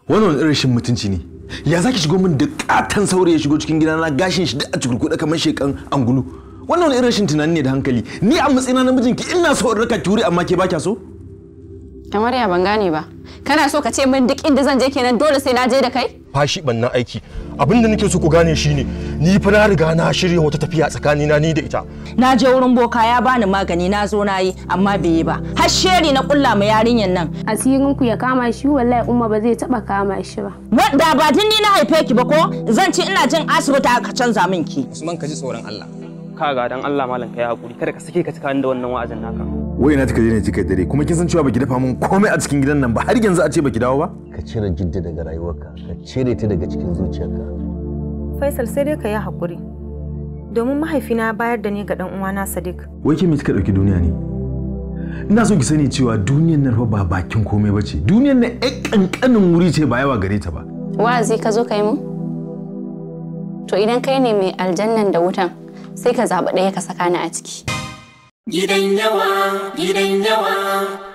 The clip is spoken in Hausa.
wannan wani irin shin mutunci ne ya zaki shigo min da katon saurayi ya shigo cikin gidana gashin shi da a cikurkuɗa kamar shekan angulu wannan wani irin shin tunani ne da hankali ni a matsayina na mijinki ina so in raka ki wuri amma ke ba kya so kamar ya ban gane ba kana so ka ce min duk inda zan je kenan dole sai na je da kai fashi bannan aiki abin da nake so ku gane shine ni fa na riga na shirya wata tafiya tsakanina ni da ita na je wurin boka ya bani magani na zo na yi amma bai yi ba har sheri na kulla ma yarinyan nan asirin ku ya kama shi wallahi umma ba zai taba kama shi ba wanda ba tun ni na haife ki ba ko zan ce ina jin asibiti aka canza min ki Usman ka ji tsoron Allah kaga dan Allah malam kai hakuri kada ka sake ka cika da wannan wa'azin naka wai na kika je ne kika dare kuma kin san cewa baki dafa min komai a cikin gidan nan ba har yanzu a ce baki dawo ba ka cire jidda daga rayuwarka ka cire ta daga cikin zuciyarka Faisal sai dai ka yi haƙuri. Domin mahaifina ya bayar da ni ga ɗan uwana Sadiq. wai ke me kika dauki duniya ne ina so ki sani cewa duniyar nan fa ba bakin komai bace duniyar nan ɗan kankanin wuri ce ba yawa gare ta ba wa'azi ka zo ka yi mun to idan kai ne mai aljannan da wutan sai ka zaɓi ɗaya ka saka ni a ciki Gidan yawa, gidan yawa,